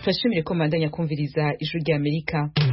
turashimire ko mandanya kumviriza ijwi rya amerika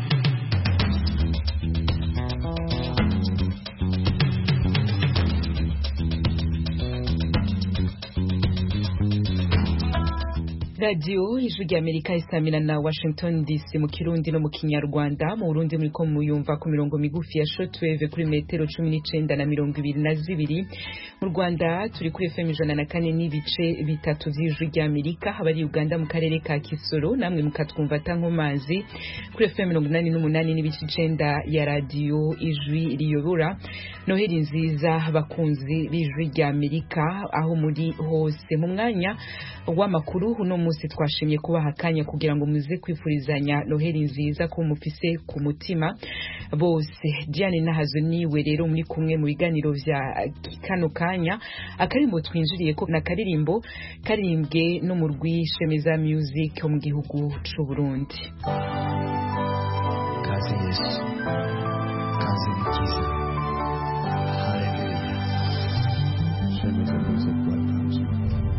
radiyo ijwi rya amerika isamira na washington dc mu kirundi no mu kinyarwanda mu burundi muriko muyumva ku mirongo migufi ya shortwave kuri metero cumi n'icenda na mirongo ibiri na zibiri mu rwanda turi kuri fm ijana na kane n'ibice bitatu vy'ijwi rya amerika abari uganda mu karere ka kisoro namwe mukatwumva tankomazi kuri fm mirongo inani n'umunani n'ibice icenda ya radiyo ijwi riyobora noheli nziza bakunzi b'ijwi rya amerika aho muri hose mu mwanya w'amakuru uno munsi twashimye kubaha akanya kugira ngo muze kwifurizanya noheli nziza ko mufise ku mutima bose Diane Nahazo niwe rero muri kumwe mu biganiro vya kano kanya akarimbo twinjiriye ko na karirimbo karirimbwe no mu rwishemeza music mu gihugu c'u Burundi kazi Yesu kazi nikiza haleluya shemeza music platforms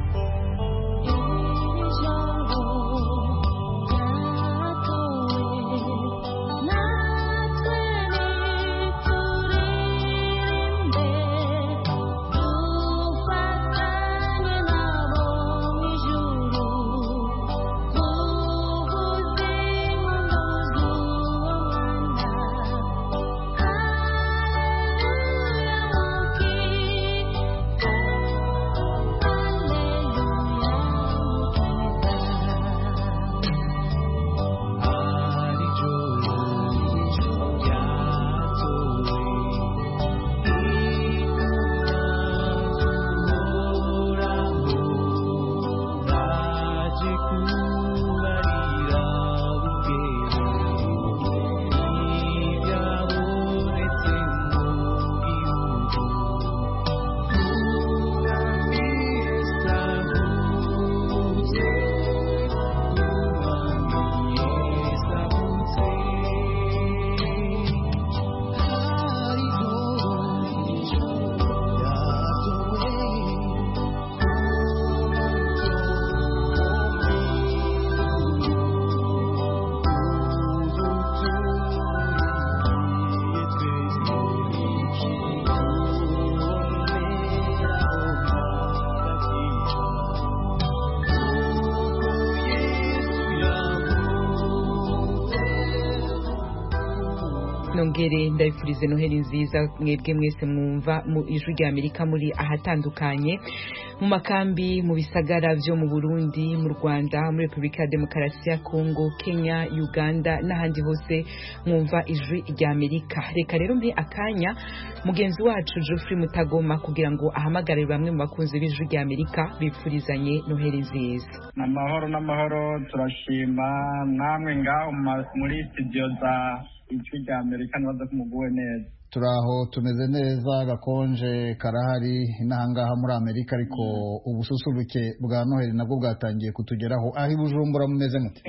nongere ndabifurize noheli nziza mwebwe mwese mwumva mu ijwi rya amerika muri ahatandukanye mu makambi mu bisagara vyo mu burundi mu rwanda muri repubulika ya demokarasi ya kongo kenya uganda n'ahandi hose mwumva ijwi rya amerika reka rero mbe akanya mugenzi wacu geoffrey mutagoma kugira ngo ahamagarire bamwe mu bakunzi b'ijwi rya amerika bifurizanye noheli nziza amahoro n'amahoro turashima namwe ngaho muri studio za ijwi rya amerika nibaza ko muguwe neza turaho tumeze neza gakonje karahari n'ahangaha muri amerika ariko ubususuruke bwa noheli nabwo bwatangiye kutugeraho aho i bujumbura mumeze mute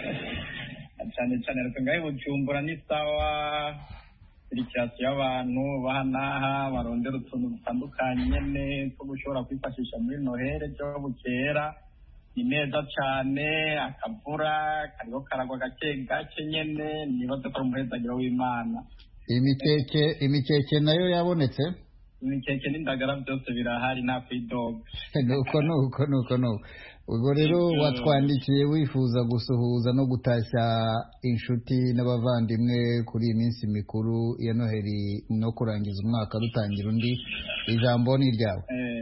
cyane cyane reka ngaho i bujumbura ni sawa sirikirasiyo y'abantu baha n'aha barondera utuntu dutandukanye nyine two gushobora kwifashisha muri noheli byo bukera ni neza cyane akavura kariho karagwa gake gake nyine nibaze ko ari umuhezagiro w'imana imikeke imikeke nayo yabonetse imikeke n'indagara byose birahari nta kwidoga nuko nuko nuko nuko ubwo rero watwandikiye wifuza gusuhuza no gutashya inshuti n'abavandimwe kuri iyi minsi mikuru ya noheli no kurangiza umwaka rutangira undi ijambo ni iryawe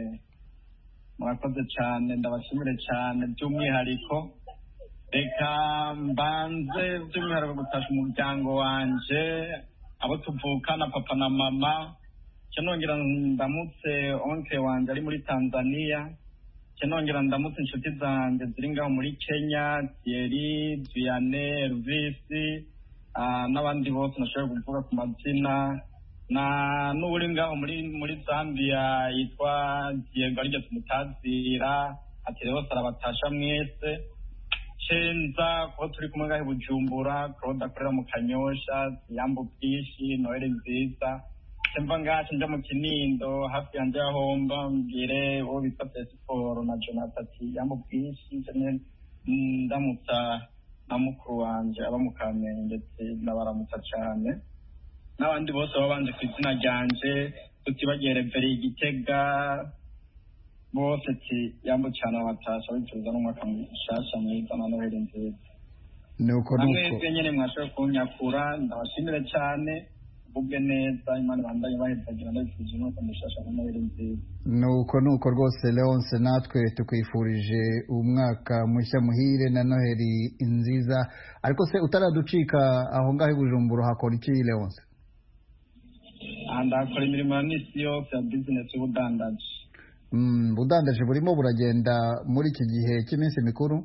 murakoze cyane ndabashimire cyane by'umwihariko reka mbanze by'umwihariko gutasha umuryango wanje abo tuvukana papa na mama nongera ndamutse onke wanjye ari muri tanzania nongera ndamutse inshuti zanjye ziri ngaho muri kenya thierry viane elvisi n'abandi bose nashobora kuvuga ku mazina na n'uri ngaho muri muri zambia yitwa diego aribyo tumutazira ati rero arabatasha mwese cenza kuba turi kumwe ngaho i bujumbura claude akorera mu kanyosha yambu bwishi noheli nziza mva ngacu nja mu kinindo hafi yanje yahomba mbwire uwo bita pesiporo na jonathan ati yambu bwishi ndamutsa na mukuru wanje aba mu kamenge ndetse ndabaramutsa cyane n'abandi bose baba banze ku izina ryanje tutibagiye reveri igitega bose ti yambo cyane abatasha bifuza n'umwaka mushasha mwiza na noheli nziza nuko namwe nuko bwe nyene mwashoboye kunyakura ndabashimire cyane ubwe neza imana ibandanye bahezagira ndabifurije umwaka mushasha na noheli nziza nuko nuko rwose leonce natwe tukwifurije umwaka mushya muhire na noheli nziza ariko se utaraducika aho ngaho i bujumbura hakora iki leonce aha ndakora imirimo ya misi yose ya bizinesi y'ubudandaji Mm, budandaje burimo buragenda muri iki gihe cy'iminsi mikuru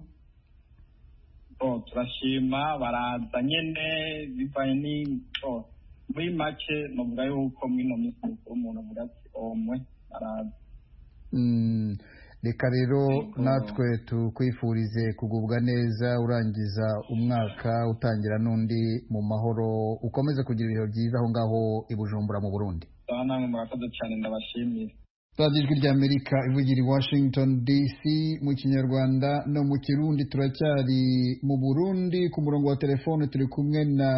oh, turashima baraza nyene bivanye ni oh, muri make novuga yuko mwino minsi mikuru umuntu avuga ati omwe baraza Mm, reka rero Yego. natwe tukwifurize kugubwa neza urangiza umwaka utangira n'undi mu mahoro ukomeze kugira ibihe byiza aho ngaho i bujumbura mu burundi saba namwe murakoze cyane ndabashimira radiyo ijwi ry'amerika ivugira i washington dc mu kinyarwanda no mu kirundi turacyari mu burundi ku murongo wa telefone turi kumwe na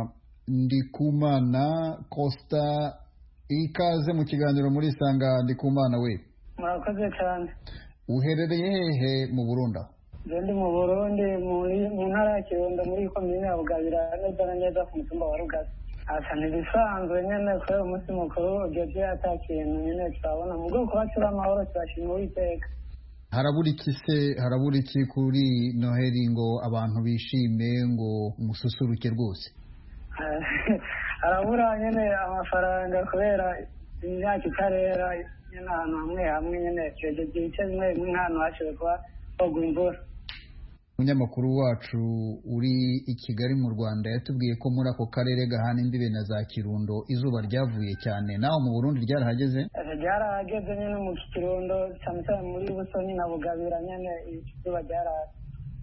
ndikumana costa ikaze mu kiganiro muri sanga ndikumana we murakoze cyane uherereye hehe mu burundi aho je ndi mu burundi muri- mu ntara ya kirundo muri komine ya bugabira neza na neza ku mutumba wa rugazi asa ntibisanzwe nyene kubera umunsi mukuru ugeze ata kintu nyene turabona mu bwoko kuba turi amahoro turashima uwiteka harabura iki se harabura iki kuri noheli ngo abantu bishime ngo mususuruke rwose arabura nyene amafaranga kubera imyaka itarera nyene ahantu hamwe hamwe nyene twejeje ibice bimwe bimwe nk'ahantu hashoboye kuba hogwa imvura umunyamakuru wacu uri i kigali mu rwanda yatubwiye ko muri ako karere gahana imbibe na za kirundo izuba ryavuye cyane naho mu burundi ryarahageze Ese ryarahageze nyene mu kirundo cyane cyane muri busoni na bugabira nyene izuba ryaraje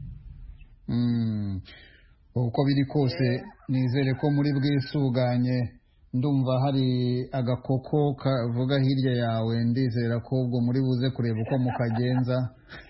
Mm. uko biri kose nizere ko muri bwisuganye ndumva hari agakoko kavuga hirya yawe ndizera ko ubwo muri buze kureba uko mukagenza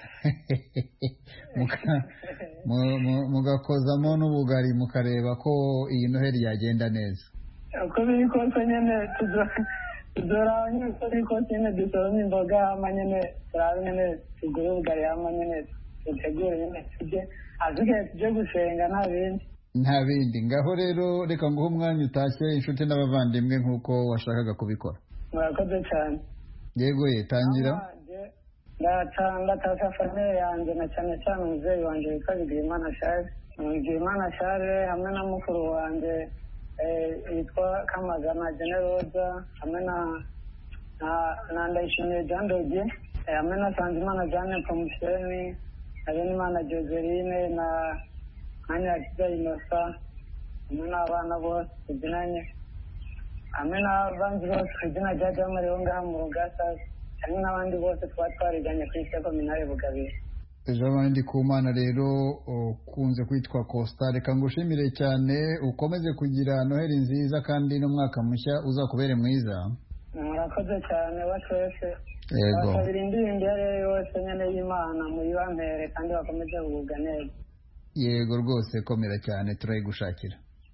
Muka- mu- mu- mugakozamo n'ubugari mukareba ko iyi noheli yagenda neza uko biri kose nyene tuzo- tuzoraba nyene uko biri kose nyene dusorome imboga hama nyene turabe nyene tugure ubugari hama nyene dutegure nyene turye ahasigaye tuje gusenga nta bindi nta bindi ngaho rero reka nguhe umwanya utashye inshuti n'abavandimwe nk'uko washakaga kubikora murakoze cyane yego ye tangira ndatasha famille yanjye na cyane cyane umubyeyi wanjye witwa bigimana share bigimana share hamwe na mukuru wanjye eh, witwa kamagana generoza hamwe na na- na ndayishimiye jean dodie eh, hamwe na sanzimana jeanne promuseni na benimana joseline na na nyirakiza inosa hamwe n'abana bose tubyinanye hamwe n'abandi bose ku izina rya jamari bo ngaha mu rugasa hamwe n'abandi bose tuba twariganye ku isi kominare bugabira ejo abandi ku mana rero ukunze kwitwa costa reka ngushimire cyane ukomeze kugira noheli nziza kandi n'umwaka mushya uzakubere mwiza murakoze cyane wa twese yego basabira indirimbo iyo ari yo yose nyine y'imana muyibampere kandi bakomeze kugubwa neza yego rwose komera cyane turayigushakira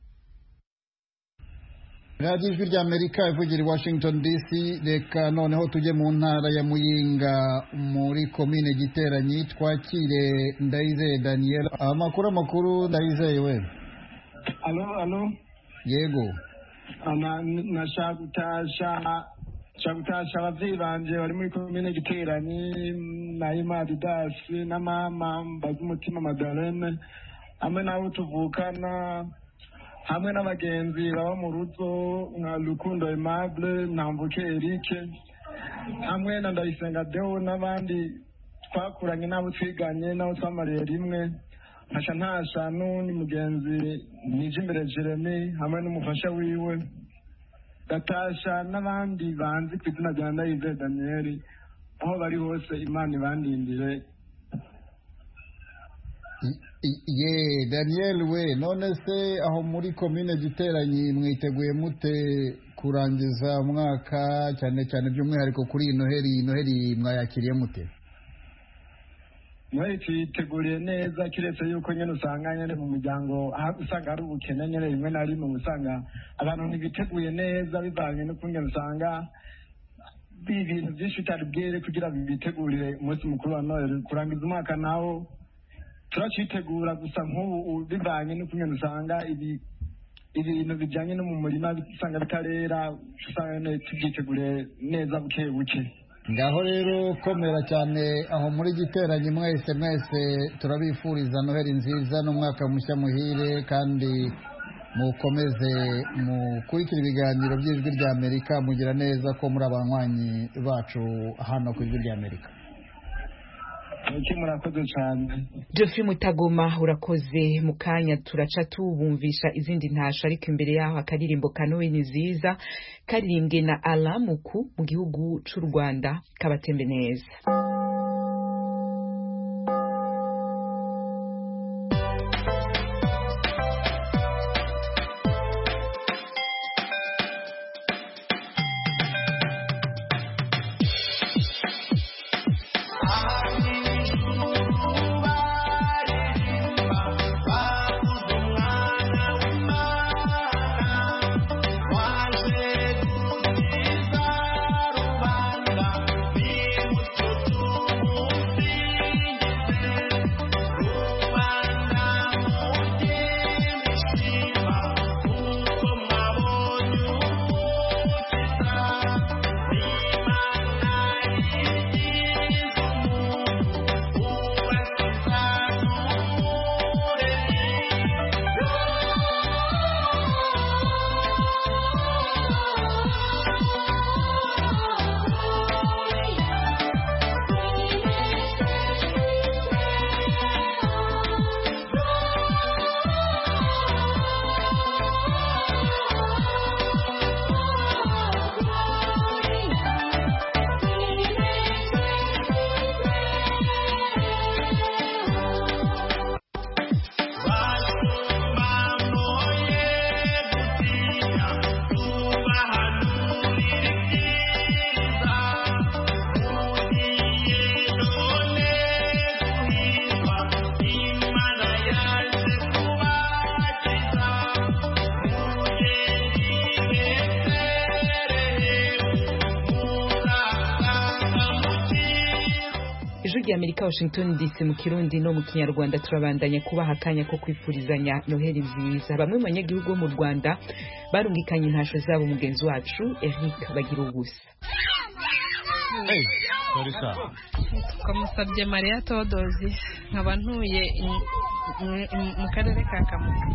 radiyo ijwi ry'amerika ivugira i washington dc reka noneho tujye mu ntara ya muyinga muri komine giteranyi twakire ndayizeye daniel amakuru amakuru ndayizeye we alo alo yego ana nashaka gutasha nshaka gutasha abavyeyi banje bari muri komine giteranyi na imadi dasi na mama mbaza umutima madalene hamwe n'abo tuvukana hamwe n'abagenzi baba mu rugo nka rukundo aimable ntambuke erike hamwe na ndayisenga deo n'abandi twakuranye n'abo twiganye n'abo twamariye rimwe ntasha ntasha n'undi mugenzi nije imbere jeremy hamwe n'umufasha wiwe gatasha n'abandi banzi ku izina rya ndayize daniyeli aho bari hose imana ibandindire I- i- ye daniel we none se aho muri komine giteranyi mwiteguye mute kurangiza umwaka cyane cyane by'umwihariko kuri iyi noheli iyi noheli mwayakiriye mute noheli tuyiteguriye neza kiretse yuko nyine usanga nyine mu muryango ha- usanga hari ubukene nyine rimwe na rimwe usanga abantu ntibiteguye neza bivanye n'ukungene usanga ibintu byinshi bitari bwere kugira bitegurire umunsi mukuru wa noheli kurangiza umwaka nawo turacitegura gusa nk'ubu u- bivanye n'ukungene usanga ibi ibintu bijyanye no mu murima usanga bitarera usanga nyine tubyiteguriye neza buke buke ngaho rero komera cyane aho muri giteranye mwese mwese turabifuriza noheli nziza n'umwaka mushya muhire kandi mukomeze mukurikira ibiganiro by'ijwi rya amerika mugira neza ko muri abanywanyi bacu hano ku ijwi rya amerika iki murakoze cyane Geoffrey Mutagoma urakoze mu kanya turaca tubumvisha izindi ntasho ariko imbere yaho akaririmbo ka Noel nziza karirimbwe na Alamuku mu gihugu c'u Rwanda kabatembe neza ijwi rya Amerika Washington DC mu kirundi no mu kinyarwanda turabandanya kubaha akanya ko kwifurizanya Noheli nziza bamwe mu banyagihugu bo mu Rwanda barungikanye intasho zabo mugenzi wacu Eric bagira ubusa twamusabye mariya todozi nkaba ntuye i- i- i- mu karere ka kamonyi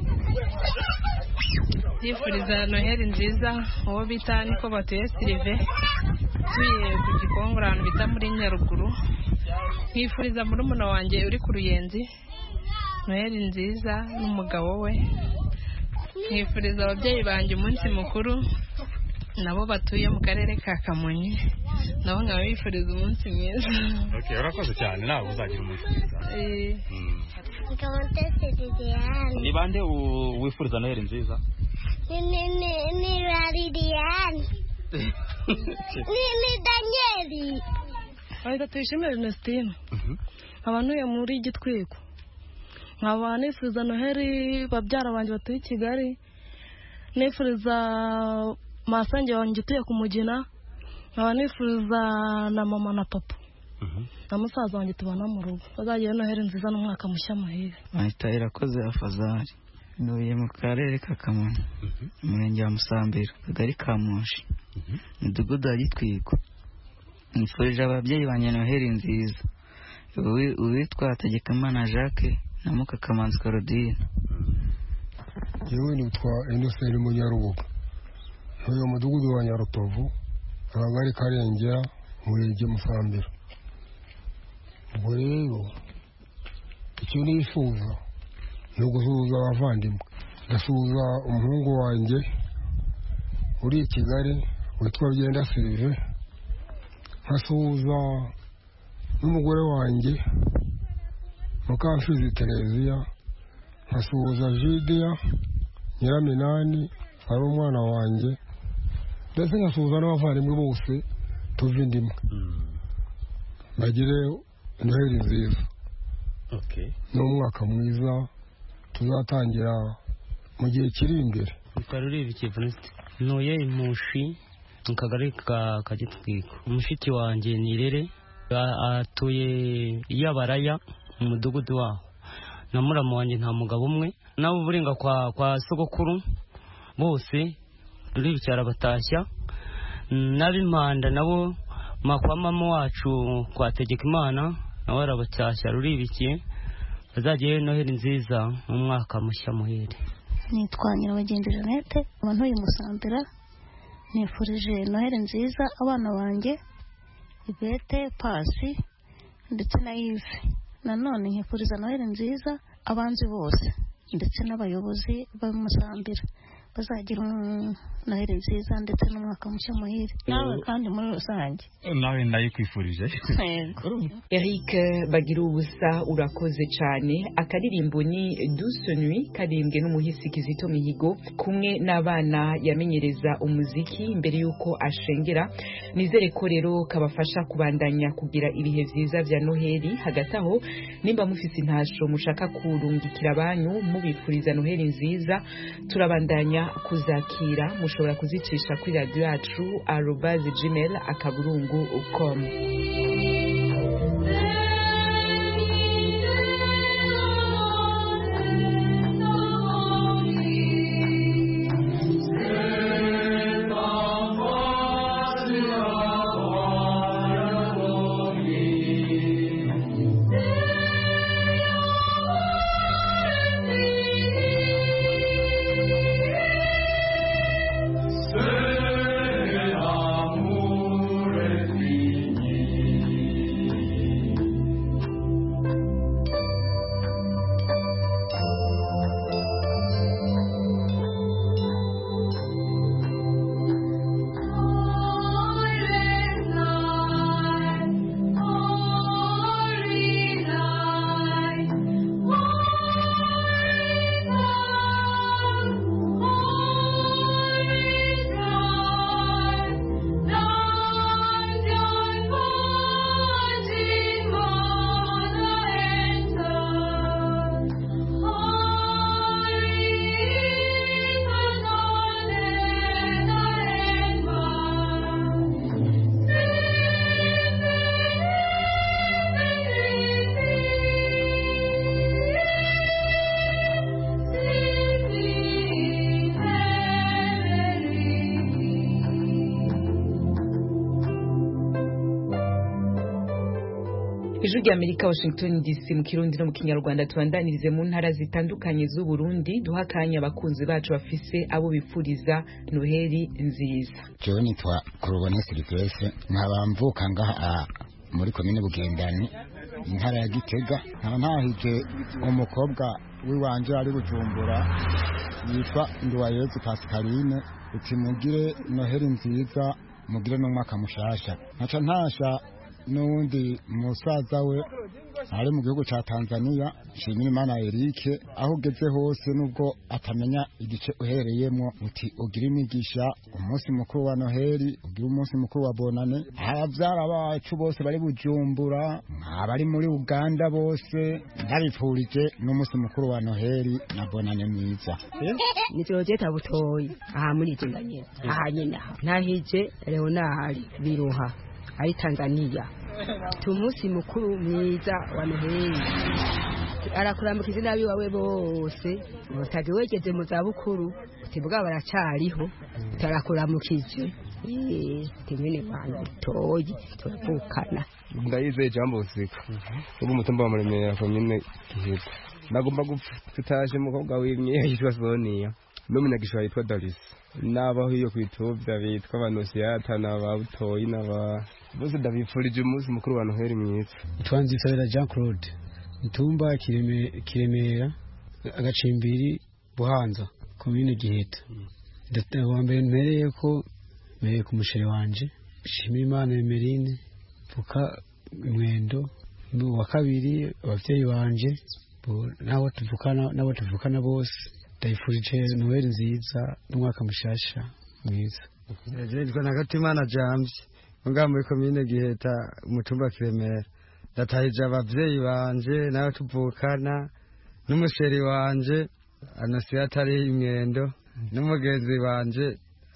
yifuriza noheli nziza uwo bita niko batuye sirive tuye ku gikongoro ahantu bita muri nyaruguru nkifuriza murumuna wanjye uri ku ruyenzi noheli nziza n'umugabo we nkifuriza ababyeyi banjye umunsi mukuru nabo batuye mu karere ka kamonyi nabo nkaba bifuriza umunsi mwiza Okay, urakoze cyane nawe uzagira umunsi mwiza Eh, Mm. Nkaba ntese Liliane. ni bande u- wifuriza noheli nziza Ni ni ni ni la Liliane. Ni ni Danieli. Ahita tuyishimire Ernestine Mhm. nkaba ntuye muri gitwiko nkaba nifuza noheli babyara banjye batuye i kigali nifuriza masange wanjye utuye ku mugina nkaba nifuza na mama na papa Mhm. na musaza wanjye tubana mu rugo bazagire noheli nziza n'umwaka mushya muhire Mahita irakoze afazari ntuye mu karere ka kamonyi Mhm. umurenge wa musambiro akagari ka mushi Mhm. umudugudu wa gitwiko nifurije ababyeyi banjye noheli nziza Uwi- uwitwa hategekimana jacques na mukakamanzi claudine yewe nitwa inoseri munyarubuga ntuye mu mudugudu wa nyarutovu akagari karengera umurenge musambira ubwo rero icyo nifuza ni ugusuhuza abavandimwe ndasuhuza umuhungu wanjye uri i kigali witwa byenda sirive nkasuhuza n'umugore wanjye mukamfizi tereziya nkasuhuza jidiya nyiraminani ari umwana wanjye ndetse nkasuhuza n'abavandimwe bose tuva indimwe Mm. bagire noheli nziza n'umwaka mwiza tuzatangira mu gihe kiri imbere bikarurira ikivunisite ntuye impushi mu kagari ka kagitwiko umushiki wanjye ni irere atuye iyabaraya mu mudugudu waho na muramu wanjye nta mugabo umwe nabo uburenga kwa kwa sogokuru bose ruri bicyara batashya n'ab'impanda nabo makwa mama wacu kwa Tegekimana nawe arabacyashya ruribikiye bazajyayo noheli nziza mu mwaka mushya muhere nitwa nyirabagenzi jeannette uba ntuye musambira nifurije noheli nziza abana banjye ibete pasi ndetse na ive nanone nkifuriza noheli nziza abanzi bose ndetse n'abayobozi b'umusambira bazagira noheli nziza ndetse n'umwaka mushya muhire nawe kandi muri rusange nawe ndayikwifurije Eric bagira ubusa urakoze cyane akaririmbo ni Douce Nuit karirimbwe n'umuhisi Kizito Mihigo kumwe n'abana yamenyereza umuziki mbere y'uko ashengera nizere ko rero kabafasha kubandanya kugira ibihe byiza bya Noheli hagati aho nimba mufise intasho mushaka kurungikira abanyu mubifuriza Noheli nziza turabandanya kuzakira mushobora kuzicisha kuri radio yacu arobase gmail akaburungu com ijwi rya amerika washington dc mu kirundi no mu kinyarwanda tubandanirize mu ntara zitandukanye z'uburundi duha akanya abakunzi bacu bafise abo bifuriza noheli nziza jewe nitwa kurubone silivestre nkaba mvuka ngaha muri komine bugendani intara ya gitega nkaba ntahije umukobwa w'iwanje ari bujumbura yitwa nduwayezu pascaline uti mugire noheli nziza mugire n'umwaka mushasha nkaca ntasha n'uwundi musaza we ari mu gihugu cya tanzania nshimira imana erike aho ugeze hose nubwo atamenya igice uhereyemo uti ugira imigisha umunsi mukuru wa noheli ugira umunsi mukuru wa bonane ababyara bacu bose bari bujumbura abari muri uganda bose ndabipfurije n'umunsi mukuru wa noheli na bonane mwiza nitorogeta butoyi aha muri iki ndanyene aha nyene aha ntahije leonard biruha ari Tanzania tumunsi mukuru mwiza wa Noheli arakurambuka izina biwawe bose utaje wegeze mu za bukuru utivuga baracariho tarakuramukije timene bantu toyi turavukana ndayizeye jambo usika ubu umutumba wa muremera komine giheta nagomba gutaje umukobwa w'imyeyo yitwa Sonia n'umunyagishwa yitwa Darisi n'abaho iyo kwituvya bitwa abanosiyata n'ababutoyi n'aba bose ndabipfurije umunsi mukuru wa noheli mwiza twanzisabira jean claude mutumba kiremera agacimbiri buhanza komine giheta wa mbere mpereye ko mpereye ku musheri wanje shimira imana emerine mvuka mwendo wa kabiri abavyeyi banje n'abo tuvukana n'abo tuvukana bose ndayifurije noheli nziza n'umwaka mushasha mwiza nitwa nagatimana jamsi ngaha muri komine giheta umutumba kiremera ndatahije ababyeyi banje n'abo tuvukana n'umusheri wanje anasiyo atari imwendo n'umugenzi wanje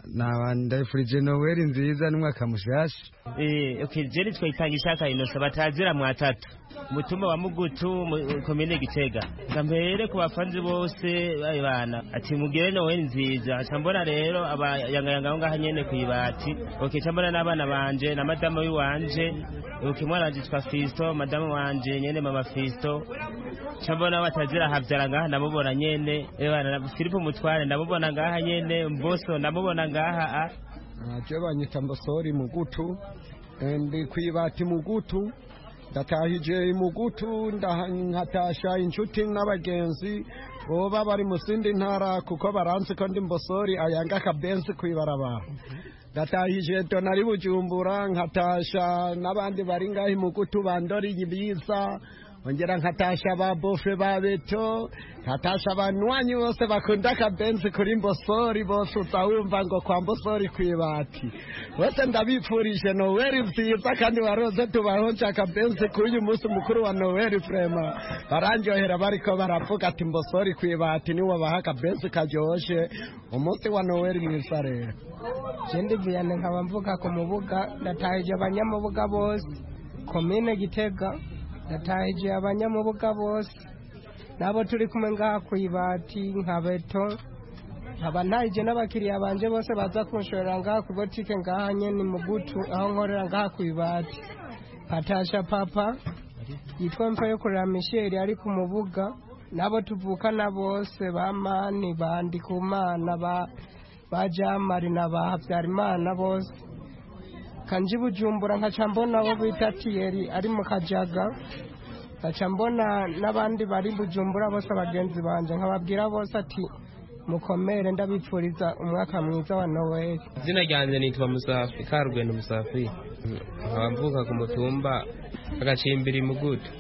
ndabifurije noweli nziza n'umwaka mushasha Eh, okay, jeri twayitanga ishaka inosa batazira mwatatu mutumba wa mugutu mu- komine gitega ngambere ku bafanzi bose bayi bana ati mugire noweli nziza aca mbona rero abayangayanga aho ngaha nyene kwibati okay ca mbona n'abana banje na madamu wiwanje okay mwana wanje twa fisto madamu wanje nyene mama fisto ca mbona batazira havyara ngaha ndamubona nyene eh, bana na filipo mutware ndamubona ngaha nyene mboso ndamubona ngaha ah. je banyita mbosori mugutu eh, ndi kwibati mugutu ndatahije mugutu ndaha- nkatasha inshuti n'abagenzi boba bari mu zindi ntara kuko baranzi ko ndi mbosori ayanga akabenzi kwibarabara ndatahije donari bujumbura nkatasha n'abandi bari ngaho mugutu bandoriye ibiza ongera nkatasha ba bofe ba beto nkatasha abanywanyi bose bakunda akabenzi kuri mbosori bose uza wumva ngo kwa mbosori kwibati bose ndabipfurije noweli nziza kandi baroze tubahonje akabenzi k'uyu munsi mukuru wa noweli frema barandyohera bariko baravuga ati mbosori kwibati niwo baha akabenzi karyoshe umunsi wa noweli mwiza rero jendi viyane nkaba mvuga ku mubuga ndatahije abanyamubuga bose komine gitega ndatahije abanyamubuga bose nabo turi kumwe ngaha ku ibati nka beto nkaba ntahije n'abakiriya banje bose baza kunshorera ngaha ku botike ngaha nyene mugutu aho nkorera ngaha ku ibati patasha papa yitwa mfa yo kurera misheri ari ku mubuga nabo tuvukana bose ba mani ba ndikumana ba ba jamari na ba habyarimana bose kanje bujumbura nkaca mbona abo bita tiyeri ari mu kajaga nkaca mbona n'abandi bari bujumbura bose abagenzi banje nkababwira bose ati mukomere ndabipfuriza umwaka mwiza wa noweli izina ryanjye nitwa musafi karugendo musafi nkaba mvuka ku mutumba agacimbiri mugutu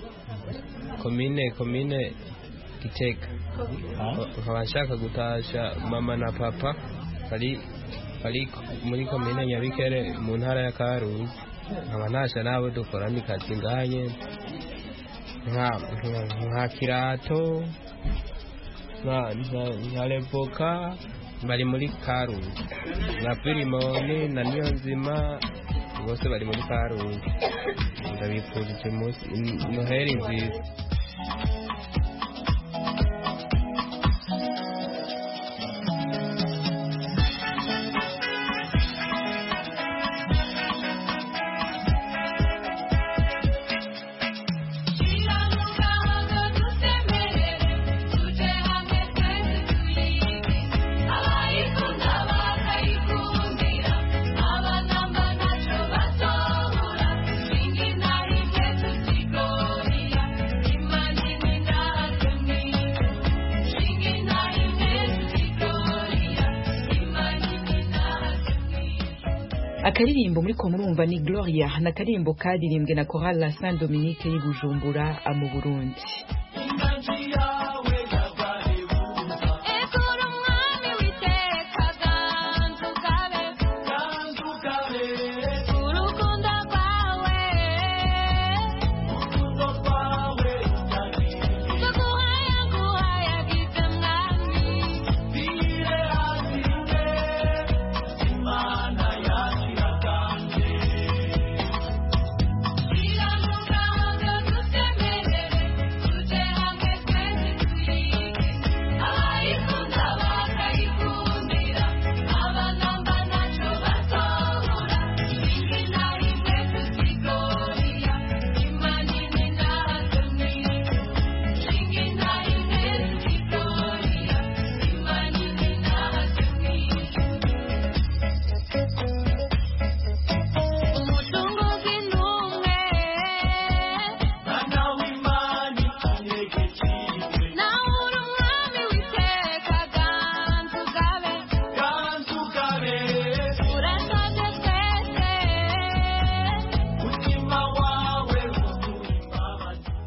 komine komine gitega nkaba nshaka gutasha mama na papa bari bari muri komine nyabikere mu ntara ya karuzi nkaba ntasha n'abo dukorana ikazi nganye nka nka- nka kirato nka nka- nka revoka bari muri karuzi na filimoni na niyonzima bose bari muri karuzi ndabifurije umunsi noheri nziza akaririmbo muri ko murumva ni gloria ni akaririmbo karirimbwe na chorale la saint dominique y'i bujumbura ah, mu burundi Tuje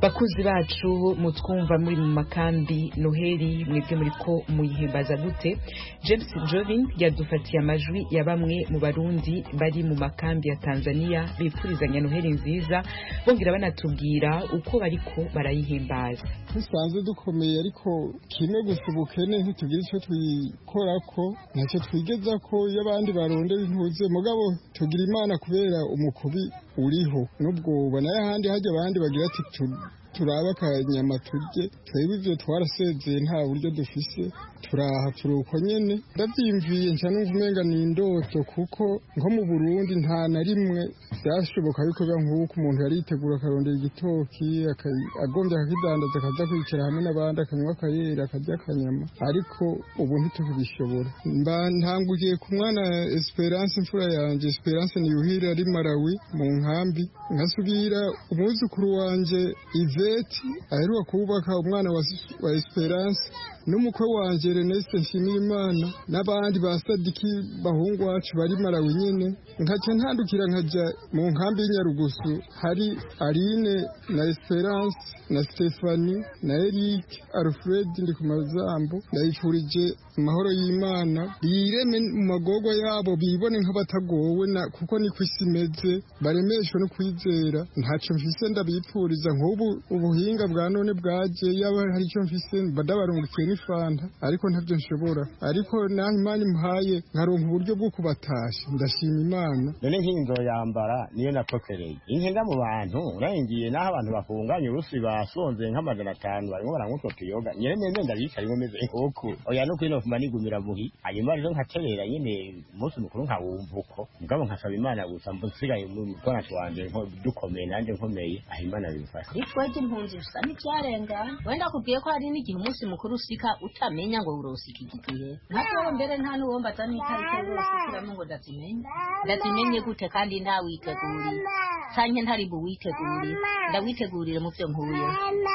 bakuzi bacu mutwumva muri mu makambi noheli mwebwe muri ko muyihimbaza gute james jovin yadufatiye amajwi ya bamwe mu barundi bari mu makambi ya tanzania bifurizanya noheli nziza bongera banatubwira uko bariko barayihimbaza dusanzwe dukomeye ariko kimwe gusa ubukene ntitugira icyo twikora ko ntacyo twigeza ko iyo abandi barondera intuze mugabo tugira imana kubera umukubi uriho n'ubwo ubona ahandi hajya abandi bagira ati turaba akanyama turye twebwe ibyo twarasezeye nta buryo dufise turaha turi uko nyene ndavyimviye nca numva umenga ni indoto kuko nko mu burundi nta na rimwe vyashoboka yuko biba nk'uko umuntu yari yitegura akarondera igitoki agombye akakidandaza akaza kwicara hamwe n'abandi akanywa akayera akarya akanyama ariko ubu ntitukibishobora mba ntangukiye ku mwana esperance imfura yanje esperance niyuhire ari malawi mu nkambi nkasubira umwuzukuru wanje iveti aheruka kubaka umwana wa esperance n'umukwe wanje Ernest Nshimirimana n'abandi ba Sadiki bahungu wacu bari Malawi nyene nkaca ntandukira nkaja mu nkambi y'Inyarugusu hari Aline na Esperance na Stephanie na Eric Alfred ndi ku mazambo ndayifurije amahoro y'Imana bireme mu magogo yabo bibone nk'abatagowe na kuko ni kwisi imeze baremeshwe no kwizera ntaco mfise ndabipfuriza nk'ubu ubuhinga bwa none bwaje yaba hari icyo mfise badabarungukiye n'ifanta ariko ntabyo nshobora ariko naho imana imuhaye nkaronka uburyo bwo kubatasha ndashima imana none nk'iyi nzoyambara niyo napokereye inkenda mu bantu urangiye n'aho abantu bafunganye urusi basonze nk'amajana atanu barimo baranywa utwo tuyoga nyene nene ndabicaye ngomeze nk'uku oya no kwino fuma nigumira muhi hanyuma rero nkaterera nyene umunsi mukuru nkawumva uko mugabo nkasaba imana gusa mbasigaye mu twana twanje dukomeye nanje nkomeye aho imana bimfasha itweje impunzi bisa n'ivyarenga wenda kubwiye ko hari n'igihe umunsi mukuru usika utamenya ngo urosika iki gihe nkatewe mbere nta n'uwombaza n'itariki urosikiramo ngo ndazimenye ndazimenye gute kandi ntawiteguriye canke ntari buwitegurire ndawitegurire mu vyo nkuye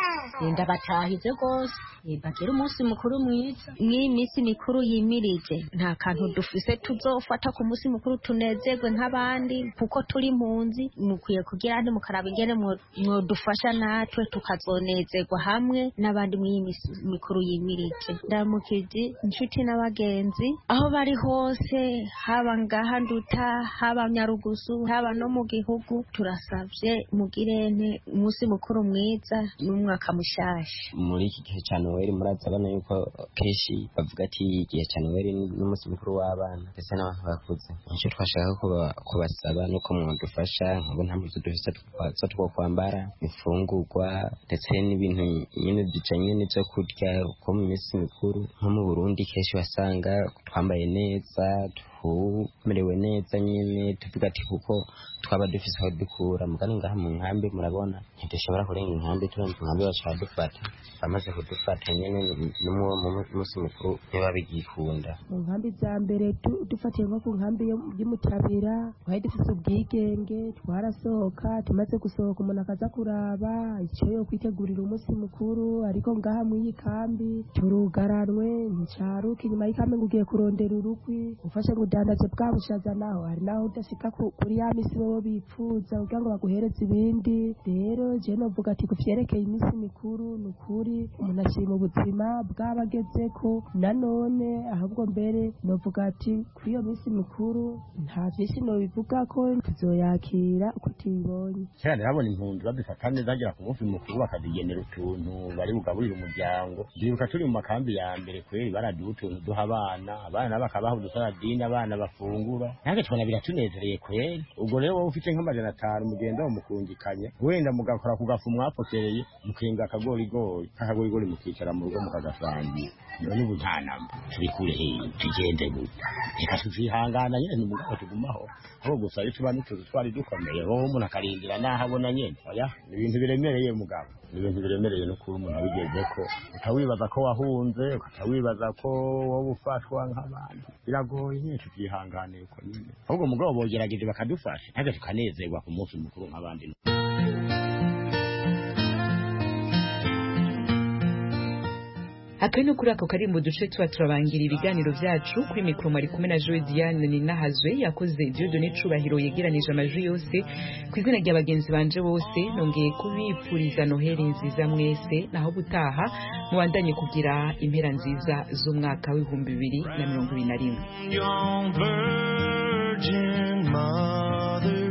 ndabatahize rwose bagire umunsi mukuru mwiza mw'iyi minsi mikuru yimirije nta kantu dufise tuzofata ku munsi mukuru tunezerwe nk'abandi kuko turi impunzi mukwiye kugira nti mukaraba ingene mwodufasha natwe tukazonezerwa hamwe n'abandi mw'iyi minsi mikuru yimirije ndamukije inshuti n'abagenzi aho bari hose haba ngaha nduta haba nyarugusu haba no mu gihugu turasavye mugirente umunsi mukuru mwiza n'umwaka mushasha muri iki gihe cya noweli murazabona yuko kenshi bavuga ati igihe cya noweli n'umunsi mukuru w'abana ndetse n'abantu bakuze nicyo twashaka kubasaba nuko mwadufasha nkabo nta mbuto dufite zo two kwambara imfungurwa ndetse n'ibintu nyine bijanye n'ibyo kurya kuko mu minsi mikuru nko mu burundi kenshi wasanga twambaye neza tumerewe neza nyine tuvuga ati kuko twaba dufise aho dukura mugani ngaha mu nkambi murabona ntidushobora kurenga inkambi turenze inkambi baca badufata bamaze kudufata nyine n'umuwo munsi mukuru niba bigikunda mu nkambi za mbere dufatiye nko ku nkambi y'umutabira twari dufise ubwigenge twarasohoka tumaze gusohoka umuntu akaza kuraba icyo yo kwitegurira umunsi mukuru ariko ngaha mu iyi kambi turugaranwe nticaruka inyuma y'ikambi ngo ugiye kurondera urukwi ufashe ngo udandaze bwa bushaza naho hari naho udashika kuri ya misi bobo bipfuza kugira ngo baguhereze ibindi rero je novuga ati kuvyerekeye iminsi mikuru ni ukuri umuntu ashima ubuzima bw'abagezeko nanone ahubwo mbere novuga ati kuri iyo minsi mikuru nta vyinshi nobivuga ko tuzoyakira uko tuyibonye kera nabona impunzi badufata neza agera ku munsi mukuru bakazigenera utuntu bari bugaburire umuryango ndibuka turi mu makambi ya mbere kweri baraduha utuntu duha abana abana bakabaha udusaradini abana bafungura nange tubona biratunezereye kweri ubwo rero wowe ufite nk'amajana atanu mugenda mumukungikanya wenda mugakora ku gafu mwapokereye mukenga akagorigori kakagorigori mukicara mu rugo mukagasangira none ubu nta namba turi kure hehe tugende gute reka tuzihangana nyene mugabo tugumaho aho gusa iyo tuba n'utuzu twari dukomeye wowe umuntu akarindira n'aho abona nyene oya ni ibintu biremereye mugabo ni ibintu biremereye no kuba umuntu abigeze ko ukawibaza ko wahunze ukawibaza ko wowe ufatwa nk'abandi biragoye nyine tukihanganira uko nyine ahubwo mugabo bogerageje bakadufasha ntabwo tukanezerwa ku munsi mukuru nk'abandi aka ni kuri ako kari mu duce tuba turabangira ibiganiro byacu kuri mikoro mwari kumwe na joe diane ninahazwe yakoze diodone cubahiro yegeranije amajwi yose ku izina rya bagenzi banje bose nongeye kubipfuriza noheli nziza mwese naho gutaha mubandanye kugira impera nziza z'umwaka w'ibihumbi bibiri na mirongo ibiri na rimwe young virgin mother.